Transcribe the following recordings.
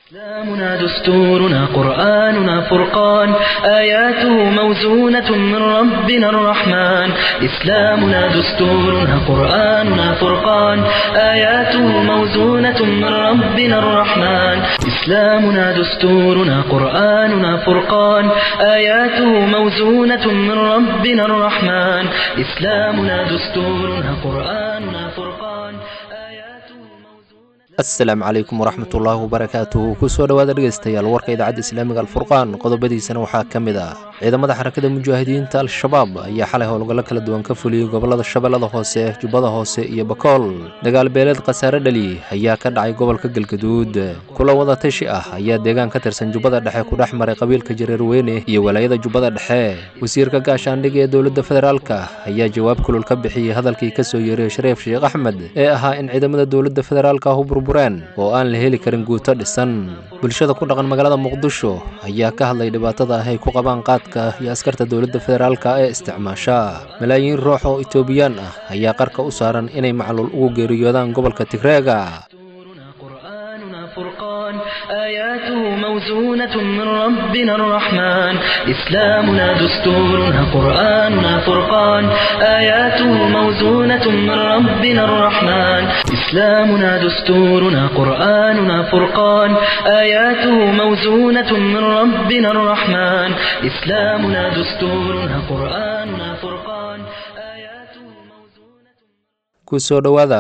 إسلامنا دستورنا قرآننا فرقان آياته موزونة من ربنا الرحمن إسلامنا دستورنا قرآننا فرقان آياته موزونة من ربنا الرحمن إسلامنا دستورنا قرآننا فرقان آياته موزونة من ربنا الرحمن إسلامنا دستورنا قرآننا فرقان آياته موزونة asalaamu calaykum waraxmatullaahi wabarakaatuhu kusoo dhowaada dhegaystayaal warka idaacadda islaamiga alfurqaan qodobadiisana waxaa ka mid ah ciidamada xarakada mujaahidiinta al-shabaab ayaa xalay howlgallo kala duwan ka fuliyey gobollada shabeellada hoose jubbada hoose iyo bakool dagaal beeleed khasaare dhali ayaa ka dhacay gobolka galgaduud kula wada tashi ah ayaa deegaan ka tirsan jubbada dhexe ku dhex maray qabiilka jareerweyne iyo walaayada jubbada dhexe wasiirka gaashaandhigga ee dowladda federaalka ayaa jawaab kulul ka bixiyey hadalkii ka soo yeeray shareef sheekh axmed ee ahaa in ciidamada dowladda federaalka ahu burbureen oo aan la heli karin guuto dhisan bulshada ku dhaqan magaalada muqdisho ayaa ka hadlay dhibaatada ah ay ku qabaan qaadka iyo askarta dowladda federaalka ee isticmaasha malaayiin ruux oo itoobiyaan ah ayaa qarka u saaran inay macluul ugu geeriyoodaan gobolka tigreega دستورنا قرآننا فرقان آياته موزونة من ربنا الرحمن إسلامنا دستورنا قرآننا فرقان آياته موزونة من ربنا الرحمن إسلامنا دستورنا قرآننا فرقان آياته موزونة من ربنا الرحمن إسلامنا دستورنا قرآننا فرقان آياته موزونة kusoo dhowaada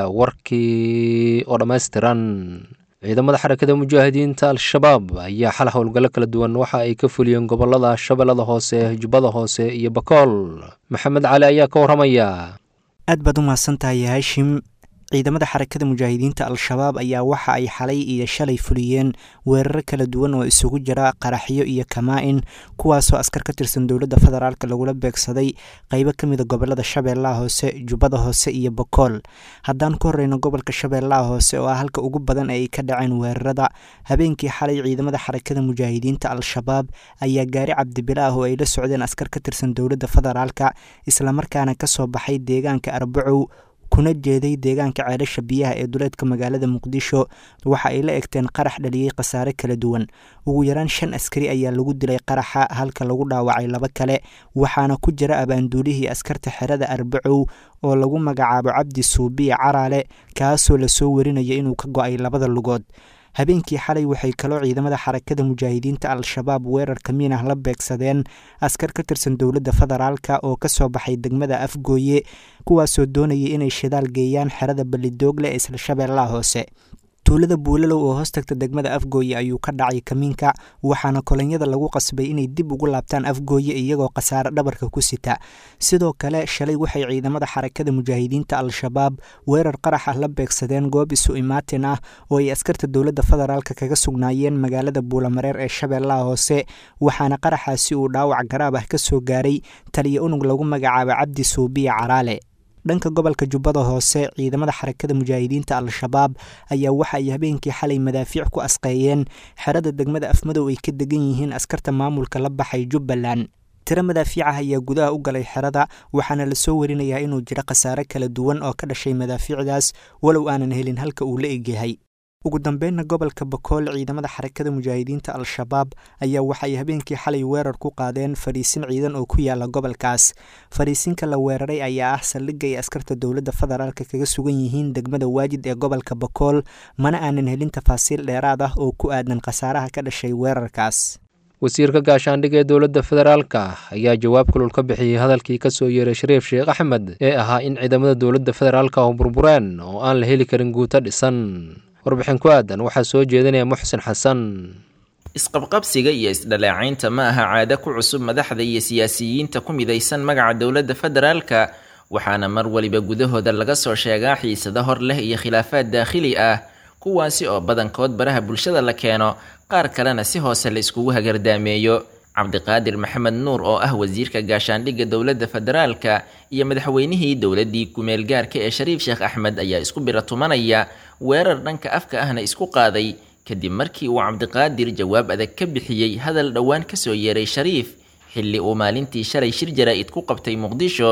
warkii oo dhammaystiran ciidamada xarakada mujaahidiinta al-shabaab ayaa xal howlgallo kala duwan waxa ay ka fuliyeen gobollada shabeellada hoose jubbada hoose iyo bakool maxamed cali ayaa ka warramaya aad baad u mahadsan tahay haashim ciidamada xarakada mujaahidiinta al-shabaab ayaa waxa ay xalay iyo shalay fuliyeen weeraro kala duwan oo isugu jira qaraxyo iyo kamaa-in kuwaasoo askar ka tirsan dowladda federaalk lagula beegsaday qeybo ka mida gobolada shabeellaha hoose jubbada hoose iyo bakool haddaan ku horeyno gobolka shabeellaha hoose oo ah halka ugu badan ee ay ka dhaceen weerarada habeenkii xalay ciidamada xarakada mujaahidiinta al-shabaab ayaa gaari cabdibila ah oo ay la socdeen askar ka tirsan dowladda federaalka islamarkaana kasoo baxay deegaanka arbacow kuna jeeday deegaanka ceelasha biyaha ee duleedka magaalada muqdisho waxa ay la egteen qarax dhaliyey khasaare kala duwan ugu yaraan shan askari ayaa lagu dilay qaraxa halka lagu dhaawacay laba kale waxaana ku jira abaanduulihii askarta xerada arbacow oo lagu magacaabo cabdi suubiya caraale kaasoo lasoo warinaya inuu ka go-ay labada lugood habeenkii xalay waxay kaloo ciidamada xarakada mujaahidiinta al-shabaab weerarka miinah la beegsadeen askar ka tirsan dowladda federaalka oo kasoo baxay degmada afgooye kuwaasoo doonayay inay shidaal geeyaan xerada ballidoogle ee isla shabeellaha hoose tuulada buulalow oo hoos tagta degmada afgooye ayuu ka dhacay kamiinka waxaana kolonyada lagu qasbay inay dib ugu laabtaan afgooye iyagoo khasaare dhabarka ku sita sidoo kale shalay waxay ciidamada xarakada mujaahidiinta al-shabaab weerar qarax ah la beegsadeen goob isu imaatin ah oo ay askarta dowladda federaalk kaga sugnaayeen magaalada buulamareer ee shabeellaha hoose waxaana qaraxaasi uu dhaawac garaab ah kasoo gaaray taliya unug lagu magacaabo cabdi suubiya caraale dhanka gobolka jubbada hoose ciidamada xarakada mujaahidiinta al-shabaab ayaa waxa ay habeenkii xalay madaafiic ku asqeeyeen xerada degmada afmadow ay ka degan yihiin askarta maamulka la baxay jubbaland tiro madaafiic ah ayaa gudaha u galay xerada waxaana lasoo warinayaa inuu jiro khasaare kala duwan oo ka dhashay madaafiicdaas walow aanan helin halka uu la egyahay ugu dambeynna gobolka bakool ciidamada xarakada mujaahidiinta al-shabaab ayaa waxay habeenkii xalay weerar ku qaadeen fadhiisin ciidan oo ku yaala gobolkaas fadhiisinka la weeraray ayaa ah saldhigga ay askarta dowladda federaalk kaga sugan yihiin degmada waajid ee gobolka bakool mana aanan helin tafaasiil dheeraad ah oo ku aadan khasaaraha ka dhashay weerarkaas wasiirka gaashaandhigga ee dowladda federaalka ayaa jawaab kulul ka bixiyey hadalkii ka soo yeeray shareef sheekh axmed ee ahaa in ciidamada dowladda federaalka ahu burbureen oo aan la heli karin guuto dhisan warbixin ku aadan waxaa soo jeedinaya muxsin xasan isqabqabsiga iyo isdhalaacaynta ma aha caado ku cusub madaxda iyo siyaasiyiinta ku midaysan magaca dowladda federaalka waxaana mar waliba gudahooda laga soo sheegaa xiisado hor leh iyo khilaafaad daakhili ah kuwaasi oo badankood baraha bulshada la keeno qaar kalena si hoose la iskugu hagardaameeyo cabdiqaadir maxamed nuur oo ah wasiirka gaashaandhigga dowladda federaalka iyo madaxweynihii dowladdii kumeel gaarka ee shariif sheekh axmed ayaa isku bira tumanaya weerar dhanka afka ahna isku qaaday kadib markii uu cabdiqaadir jawaab adag ka bixiyey hadal dhowaan kasoo yeeray shariif xilli uu maalintii shalay shir jaraa-id ku qabtay muqdisho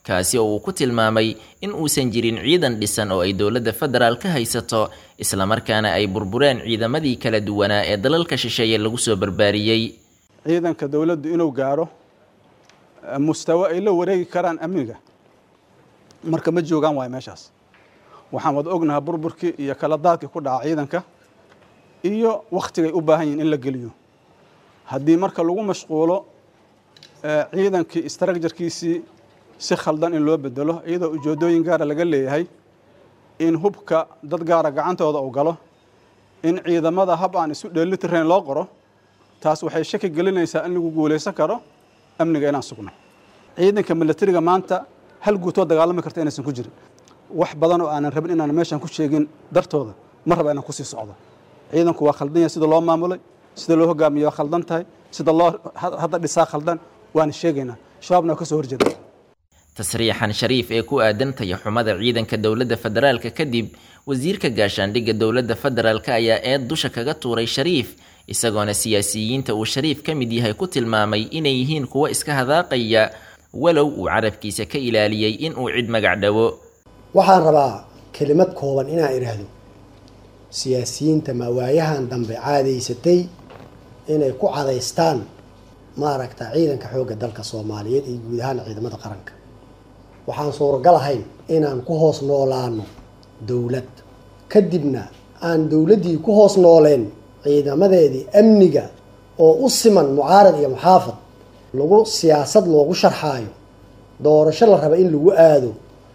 kaasi oo uu ku tilmaamay in uusan jirin ciidan dhisan oo ay dowladda federaal ka haysato islamarkaana ay burbureen ciidamadii kala duwanaa ee dalalka shisheeye lagu soo barbaariyey ciidanka dowladdu inuu gaaro mustawo ay la wareegi karaan amniga marka ma joogaan waayo meeshaas waxaan wada ognahaa burburkii iyo kala daadkii ku dhaca ciidanka iyo wakhtigay u baahan yihin in la geliyo haddii marka lagu mashquulo ciidankii istraakjarkiisii si khaldan in loo bedelo iyadoo ujeedooyin gaara laga leeyahay in hubka dad gaara gacantooda uu galo in ciidamada hab aan isu dheelitirayn loo qoro taas waxay shaki gelinaysaa in lagu guulaysan karo amniga inaan sugno ciidanka milatariga maanta hal guutoo dagaalami karta inaysan ku jirin wax badan oo aanan rabin inaan meeshan ku sheegin dartooda ma raba inaan kusii socdo ciidanku waa khaldan yahay sida loo maamulay sida loo hogaamiyo waa khaldan tahay sida loo hadda dhisaa khaldan waana sheegaynaa shabaabna waa ka soo horjeeda tasriixan shariif ee ku aadan tayaxumada ciidanka dowladda federaalka kadib wasiirka gaashaandhigga dowladda federaalk ayaa eed dusha kaga tuuray shariif isagoona siyaasiyiinta uu shariif ka mid yahay ku tilmaamay inay yihiin kuwo iska hadaaqaya walow uu carabkiisa ka ilaaliyey in uu cid magac dhawo waxaan rabaa kelimad kooban inaan idhaahdo siyaasiyiinta mawaayahan dambe caadaysatay inay ku cadaystaan maaragta ciidanka xoogga dalka soomaaliyeed iyo guud ahaan ciidamada qaranka waxaan suuragal ahayn inaan ku hoos noolaano dowlad kadibna aan dowladdii ku hoos nooleen ciidamadeedii amniga oo u siman mucaarad iyo muxaafad lagu siyaasad loogu sharxaayo doorasho la raba in lagu aado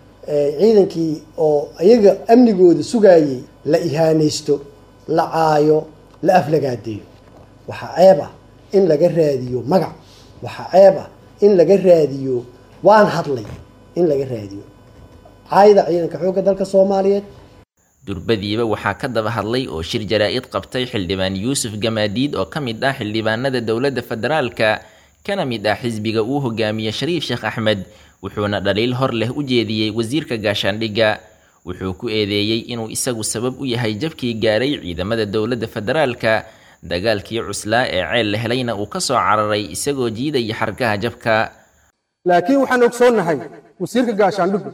ciidankii oo iyaga amnigooda sugaayay la ihaanaysto la caayo la aflagaadeeyo waxaa ceeb ah in laga raadiyo magac waxaa ceeb ah in laga raadiyo waan hadlay in laga raadiyo caayda ciidanka xoogga dalka soomaaliyeed durbadiiba waxaa ka daba hadlay oo shir jaraa-id qabtay xildhibaan yuusuf gamaadiid oo ka mid ah xildhibaanada dowladda federaalka kana mid ah xisbiga uu hogaamiye shariif sheekh axmed wuxuuna dhaliil hor leh u jeediyey wasiirka gaashaandhigga wuxuu ku eedeeyey inuu isagu sabab u yahay jabkii gaaray ciidamada dowladda federaalka dagaalkii cuslaa ee ceel la helayna uu ka soo cararay isagoo jiidaya xargaha jabka laakiin waxaan ogsoonnahay wasiirka gaashaandhiggu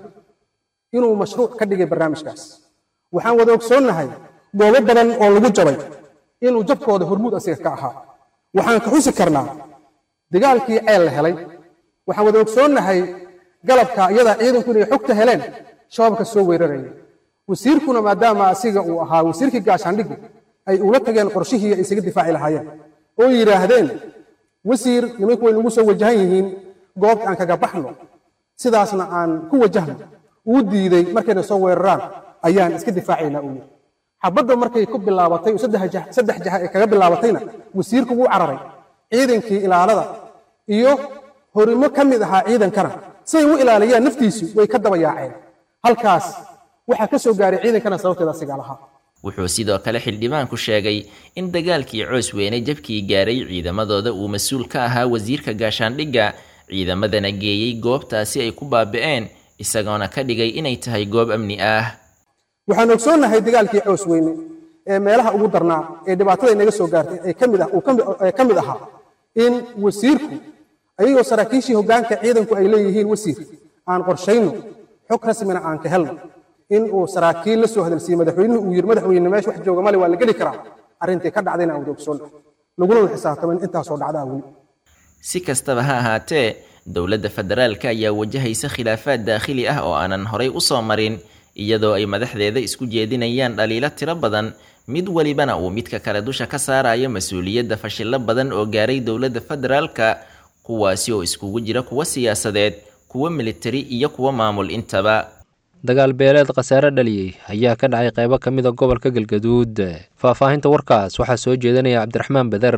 inuu mashruuc ka dhigay barnaamijkaas waxaan wada ogsoonnahay goobo badan oo lagu jabay inuu jabkooda hormuud asiga ka ahaa waxaan ka xusi karnaa dagaalkii ceel la helay waxaan wada ogsoonnahay galabka iyadaa ciidanku inay xogta heleen shabaabka soo weeraraya wasiirkuna maadaama asiga uu ahaa wasiirkii gaashaandhiggu ay ula tageen qorshihii ay isaga difaaci lahaayeen oo yidhaahdeen wasiir nimanku way nagu soo wajahan yihiin goobta aan kaga baxno sidaasna aan ku wajahno uu diiday markayna soo weeraraan ayaan iska difaacaynaa uu yidhi xabadda markay ku bilaabatay saddex jaha ay kaga bilaabatayna wasiirku wuu cararay ciidankii ilaalada iyo horimo ka mid ahaa ciidankana siay u ilaaliyaan naftiisu way ka daba yaaceen halkaas waxaa ka soo gaaray ciidankana sababteeda asigaa lahaa wuxuu sidoo kale xildhibaanku sheegay in dagaalkii coos weyne jabkii gaaray ciidamadooda uu mas-uul ka ahaa wasiirka gaashaandhigga ciidamadana geeyey goobtaasi ay ku baabi'een isagoona ka dhigay inay tahay goob amni ah waxaan ogsoonnahay dagaalkii coos weyne ee meelaha ugu darnaa ee dhibaatada inaga soo gaartay ee kamid ah ee ka mid ahaa in wasiirku ayagoo saraakiishii hoggaanka ciidanku ay leeyihiin wasiir aan qorshayno xog rasmina aan ka helno in uu saraakiil la soo hadalsiiyey madaxweynuhu uu yidhi madaxweyne meesha wax jooga male waa la geli karaa arrintii ka dhacdayna aan wada ogsoonnahay laguna xisaabtamin intaasoo dhacdaa weli si kastaba ha ahaatee dowladda federaalka ayaa wajahaysa khilaafaad daakhili ah oo aanan horay u soo marin iyadoo ay madaxdeeda isku jeedinayaan dhaliilo tiro badan mid welibana uu midka kale dusha ka saarayo mas-uuliyadda fashillo badan oo gaaray dowladda federaalka kuwaasi oo iskugu jira kuwa siyaasadeed kuwa militari iyo kuwa maamul intaba dagaal beeleed khasaare dhaliyey ayaa ka dhacay qaybo ka mid a gobolka galgaduud faahfaahinta warkaas waxaa soo jeedinaya cabdiraxmaan beder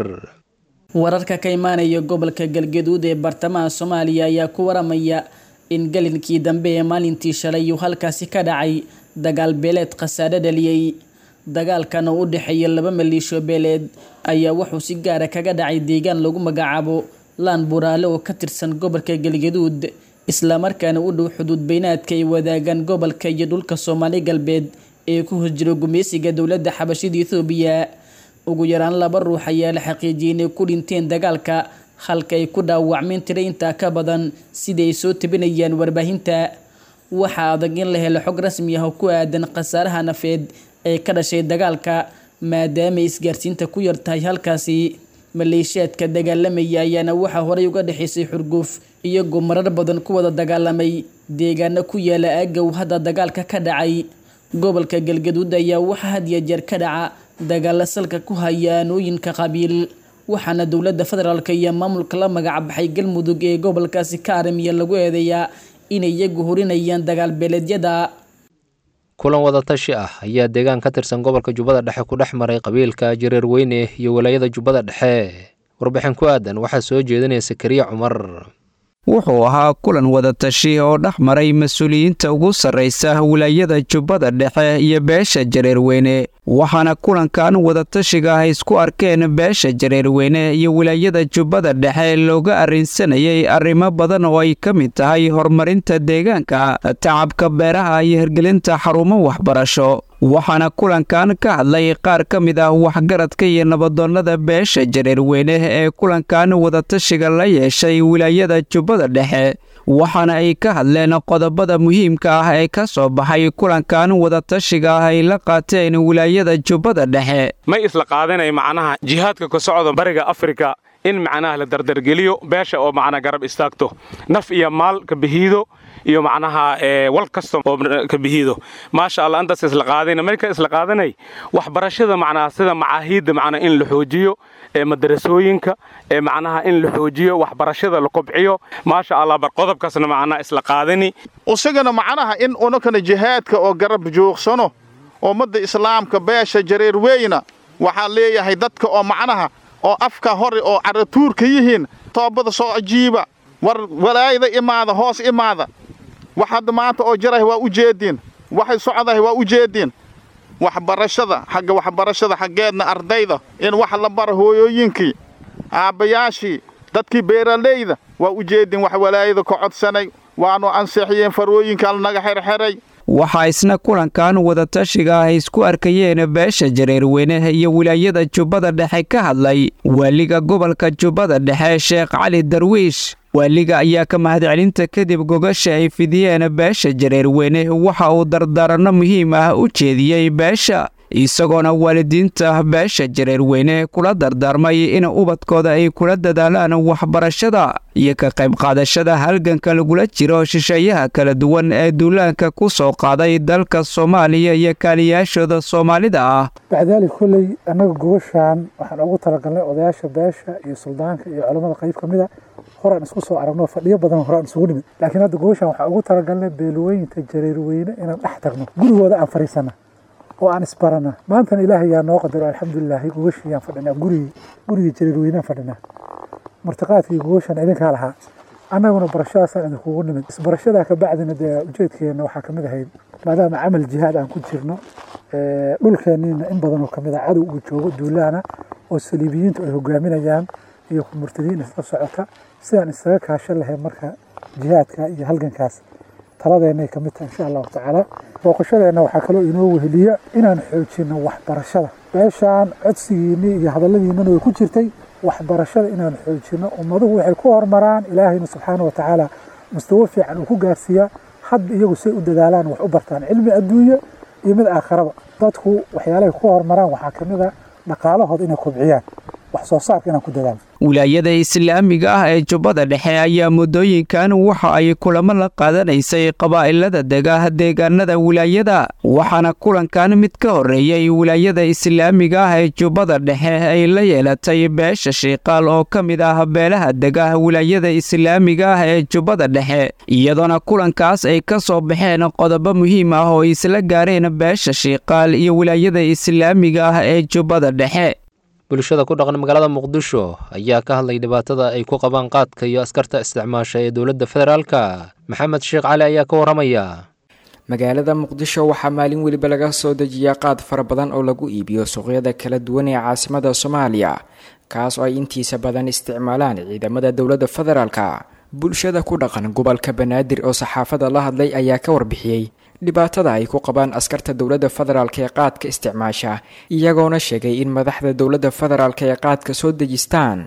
wararka ka imaanaya gobolka galgaduud ee bartamaha soomaaliya ayaa ku waramaya in galinkii dambe ee maalintii shalay uu halkaasi ka dhacay dagaal beeleed khasaare dhaliyey dagaalkan oo u dhexeeya laba maliisho beeleed ayaa wuxuu si gaara kaga dhacay deegaan lagu magacaabo laan buraale oo ka tirsan gobolka galgaduud islamarkaana u dhow xuduud beynaadka ay wadaagaan gobolka iyo dhulka soomaali galbeed ee ku hosjiro gumeysiga dowladda xabashida ethoobiya ugu yaraan laba ruux ayaa la xaqiijiyay inay ku dhinteen dagaalka halka ay ku dhaawacmeen tira intaa ka badan sida ay soo tabinayaan warbaahinta waxaa adag in la helo xog rasmi ah oo ku aadan khasaaraha nafeed ee ka dhashay dagaalka maadaama isgaarsiinta ku yar tahay halkaasi maleeshiyaadka dagaalamaya ayaana waxaa horey uga dhexaysay xurguuf iyagoo marar badan ku wada dagaalamay deegaano ku yaala aagaw hadda dagaalka ka dhacay gobolka galgaduud ayaa waxaa had iyo jeer ka dhaca dagaalo salka ku haya aanooyinka qabiil waxaana dowladda federaalk iyo maamulka la magacbaxay galmudug ee gobolkaasi ka arimiya lagu eedeeyaa inay iyagu horinayaan dagaal beeleedyada kulan wadatashi ah ayaa deegaan ka tirsan gobolka jubbada dhexe ku dhex maray qabiilka jareer weyne iyo walaayada jubbada dhexe warbixin ku aadan waxaa soo jeedinaya sakariya cumar wuxuu ahaa kulan wadatashi oo dhex maray mas-uuliyiinta ugu sarraysa wilaayada jubbada dhexe iyo beesha jareerweyne waxaana kulankan wadatashiga ah isku arkeen beesha jareerweyne iyo wilaayada jubbada dhexe looga arrinsanayay arrimo badan oo ay ka mid tahay horumarinta deegaanka tacabka beeraha iyo hirgelinta xarumo waxbarasho waxaana kulankan ka hadlay qaar ka mid ah waxgaradka iyo nabadoonnada beesha jareerweyne ee kulankan wadatashiga la yeeshay wilaayada jubbada dhexe waxaana ay ka hadleen qodobada muhiimka ah ee ka soo baxay kulankan wadatashiga ah ay la qaateen wilaayada jubbada dhexe may isla qaadanay macnaha jihaadka ka socda bariga afrika in macnaha la dardargeliyo beesha oo macnaa garab istaagto naf iyo maal ka bihiido iyo macnaha wal kasta oo ka bihiido maasha allah intaas isla qaadayna marka isla qaadanay waxbarashada macnaha sida macaahiidda macnaa in la xoojiyo ee madarasooyinka ee macnaha in la xoojiyo waxbarashada la kobciyo maasha allah bar qodobkaasna macnaha isla qaadani isagana macnaha in unakana jihaadka oo garab joogsano ummadda islaamka beesha jareer weyna waxaa leeyahay dadka oo macnaha oo afka hore oo caratuurka yihiin toobada soo ajiiba war walaayada imaada hoos imaada wax hadda maanta oo jarahay waa u jeediin waxay socdahay waa u jeediin waxbarashada xagga waxbarashada xaggeedna ardayda in wax la bara hooyooyinkii aabbayaashii dadkii beeralayda waa u jeediin wax walaayada ka codsanay waanu ansixiyeen farooyinkaan naga xerxeray waxaa isna kulankan wadatashiga ah isku arkayeen beesha jareerweyne iyo wilaayada jubbada dhexe ka hadlay waaliga gobolka jubbada dhexe sheekh cali darwiish waaliga ayaa ka mahadcelinta kadib gogasha ay fidiyeen beesha jareerweyne waxa uu dardaaranno muhiim ah u jeediyey beesha isagoona waalidiinta beesha jareerweyne kula dardaarmay in ubadkooda ay kula dadaalaan waxbarashada iyo ka qayb qaadashada halganka lagula jiro shisheeyaha kala duwan ee duulaanka ku soo qaaday dalka soomaaliya iyo kaaliyaashooda soomaalida ah bacdaali kolley annaga gobashaan waxaan ugu talagalnay odayaasha beesha iyo suldaanka iyo culammada qayb ka mida horaan isku soo aragno fadhiyo badan horaan isugu nimid laakiin hadda gobashaan waxaan ugu talagalnay beelweynta jareerweyne inaan dhex tagno gurigooda aan fadhiisana oo aan isbarana maantana ilaahay yaa noo qadaro alxamdulilaahi gogashiyaan fadhinaa gurigii gurigii jareerweynaan fadhinaa martiqaadkii gogashaan idinkaa lahaa annaguna barashadaasaan idinkugu nimid isbarashadaa ka bacdina dee ujeedkeenna waxaa ka mid ahayd maadaama camal jihaad aan ku jirno dhulkeenniina in badanoo ka mid a cadow uu joogo duulaana oo saliibiyiintu ay hogaaminayaan iyo murtadiin isla socota sidaan isaga kaashan lahayn marka jihaadka iyo halgankaas taladeennay ka mid tahay insha allahu tacaala booqashadeenna waxaa kaloo inoo weheliya inaan xoojinno waxbarashada beeshaan codsigiinni iyo hadalladiinnana way ku jirtay waxbarashada inaan xoojinno ummaduhu waxay ku horumaraan ilaahayna subxaana wa tacaala mustawo fiican uu ku gaarsiiyaa hadda iyagu say u dadaalaan wax u bartaan cilmi adduunye iyo mid aakharaba dadku waxyaalahay ku horumaraan waxaa ka mid a dhaqaalahooda inay kobciyaan wax soo saarka inaan ku dadaalo wilaayada islaamiga ah ee jubbada dhexe ayaa muddooyinkan waxa ay kulamo la qaadanaysay qabaa'ilada dega deegaanada wilaayada waxaana kulankan mid ka horreeyey wilaayada islaamiga ah ee jubbada dhexe ay la yeelatay beesha shiiqaal oo ka mid ah beelaha dega wilaayada islaamiga ah ee jubbada dhexe iyadoona kulankaas ay ka soo baxeen qodobo muhiim ah oo isla gaareen beesha shiiqaal iyo wilaayada islaamiga ah ee jubbada dhexe bulshada ku dhaqan magaalada muqdisho ayaa ka hadlay dhibaatada ay ku qabaan qaadka iyo askarta isticmaasha ee dowladda federaalka maxamed sheekh cali ayaa ka warramaya magaalada muqdisho waxaa maalin weliba laga soo dejiyaa qaad fara badan oo lagu iibiyo suuqyada kala duwan ee caasimada soomaaliya kaas oo ay intiisa badan isticmaalaan ciidamada dowladda federaalka bulshada ku dhaqan gobolka banaadir oo saxaafada la hadlay ayaa ka warbixiyey dhibaatada ay ku qabaan askarta dowladda federaalk ee qaadka isticmaasha iyagoona sheegay in madaxda dowladda federaalk ee qaadka soo dejistaan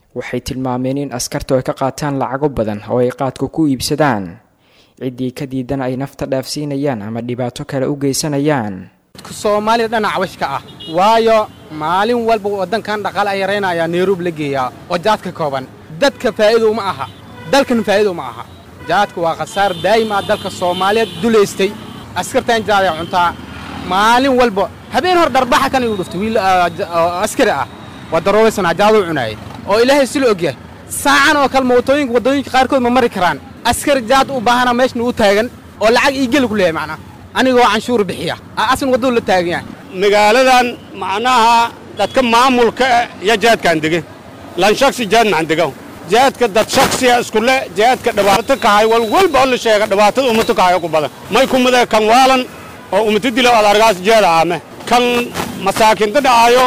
waxay tilmaameen in askartu ay ka qaataan lacago badan oo ay qaadku ku iibsadaan ciddii ka diidan ay nafta dhaafsiinayaan ama dhibaato kale u geysanayaan soomaalida dhanac washka ah waayo maalin walba waddankan dhaqaale ay yaraynayaa nairobi la geeyaa oo jaadka kooban dadka faa'iido uma aha dalkan faa'iido uma aha jaadku waa khasaar daa'im ah dalka soomaaliyeed dulaystay askartan jaaday cuntaa maalin walba habeen hor dharbaxa kan igu dhuftay wiil askari ah waa daroobaysanaa jaaduu cunaayay oo ilaahay sila ogyahay saacan oo kale mootooyinka waddooyinka qaarkood ma mari karaan askari jaad u baahana meeshna u taagan oo lacag ii geli ku leeyahay macnaa anigoo canshuur bixiya asan wadduu la taagan yahay magaaladan macnaha dadka maamulka iyo jaadkaan dege lan shaksi jaad maxan degaw jaadka dad shaksiya iskule jaadka dhibaato kahay wal walba oo la sheega dhibaatada ummato kahayo ku badan may kumade kan waalan oo ummata dila ad argaas jaada aame kan masaakinta dhacaayo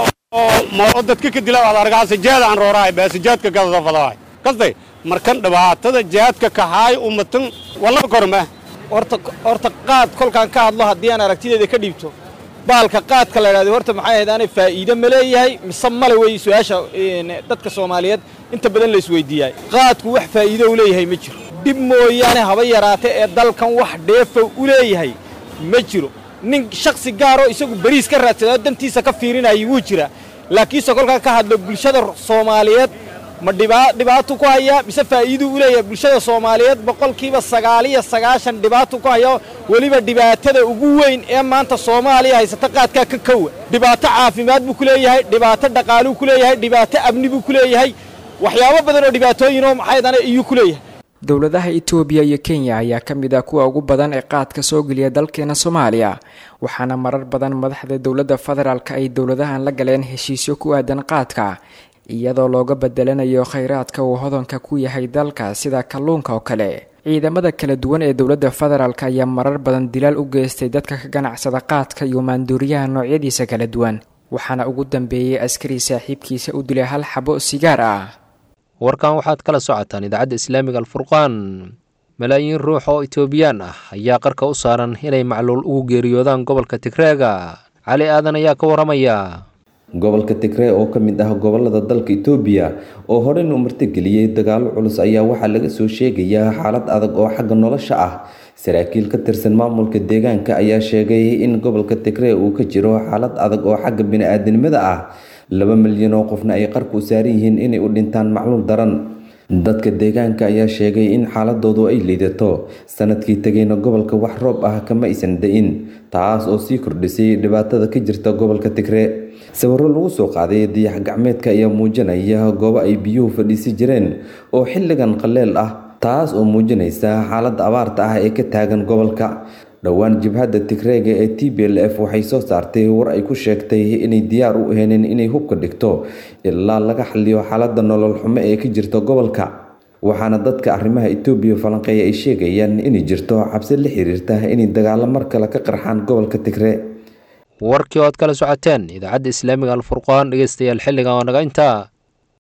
oo moo dadka ka dila ad argaas jaada aan roorahay beese jaadka gadada fadahay kastay markan dhibaatada jaadka kahaay ummatan wallaba korma horta horta qaad kolkaan ka hadlo haddii aan aragtideeda ka dhiibto baalka qaadka la idhahdo horta maxay ahayd aanay faa'iide ma leeyahay mise male wey su-aasha dadka soomaaliyeed inta badan la isweydiiyay qaadku wax faa'iido u leeyahay ma jiro dhib mooyaane haba yaraate ee dalkan wax dheefa u leeyahay ma jiro nin shaksi gaaroo isagu beriis ka raadsadaa dantiisa ka fiirinayay wuu jira laakiinse kolkaan ka hadlo bulshada soomaaliyeed ma dhibaato ku hayaa mise faa'iiduu u leeyahay bulshada soomaaliyeed boqolkiiba sagaaliyo sagaashan dhibaato ku haya weliba dhibaatada ugu weyn ee maanta soomaaliya haysata qaadkaa ka kowa dhibaato caafimaad buu ku leeyahay dhibaato dhaqaaluu ku leeyahay dhibaato amni buu ku leeyahay waxyaabo badan oo dhibaatooyinoo maxaydana iyuu ku leeyahay dowladaha itoobiya iyo kenya ayaa ka mid ah kuwa ugu badan ee qaadka soo geliya dalkeena soomaaliya waxaana marar badan madaxda dowladda federaalka ay dowladahan la galeen heshiisyo ku aadan qaadka iyadoo looga bedelanayo khayraadka uu hodanka ku yahay dalka sida kalluunka oo kale ciidamada kala duwan ee dowladda federaalk ayaa marar badan dilaal u geystay dadka ka ganacsada qaadka iyo maanduuriyaha noocyadiisa kala duwan waxaana ugu dambeeyey askari saaxiibkiisa u dilay hal xabo sigaar ah warkan waxaad kala socotaan idaacadda islaamiga alfurqaan malaayiin ruux oo itoobiyaan ah ayaa qarka u saaran inay macluul ugu geeriyoodaan gobolka tigreega cali aadan ayaa ka waramaya gobolka tigree oo ka mid ah gobolada dalka itoobiya oo horeyna u martigeliyey dagaalo culus ayaa waxaa laga soo sheegayaa xaalad adag oo xagga nolosha ah saraakiil ka tirsan maamulka deegaanka ayaa sheegay in gobolka tigree uu ka jiro xaalad adag oo xagga bini-aadanimada ah laba milyan oo qofna ay qarka u saaran yihiin inay u dhintaan macluul daran dadka deegaanka ayaa sheegay in xaaladoodu ay liidato sanadkii tegayna gobolka wax roob ah kama aysan da-in taas oo sii kordhisay dhibaatada ka jirta gobolka tigree sawiro lagu soo qaaday dayax gacmeedka ayaa muujinaya goobo ay biyuhu fadhiisi jireen oo xilligan qaleel ah taas oo muujinaysa xaaladda abaarta ah ee ka taagan gobolka dhowaan jibhadda tigreega ee t b l f waxay soo saartay war ay ku sheegtay inay diyaar u aheenin inay hubka dhigto ilaa laga xaliyo xaaladda nolol xumo ee ka jirta gobolka waxaana dadka arrimaha etoobiya falanqeeya ay sheegayaan inay jirto cabsi la xiriirta inay dagaalo mar kale ka qarxaan gobolka tigree warkii ood kala socoteen idaacadda islaamiga alfurqaan dhegeystayaal xilligan oo naga intaa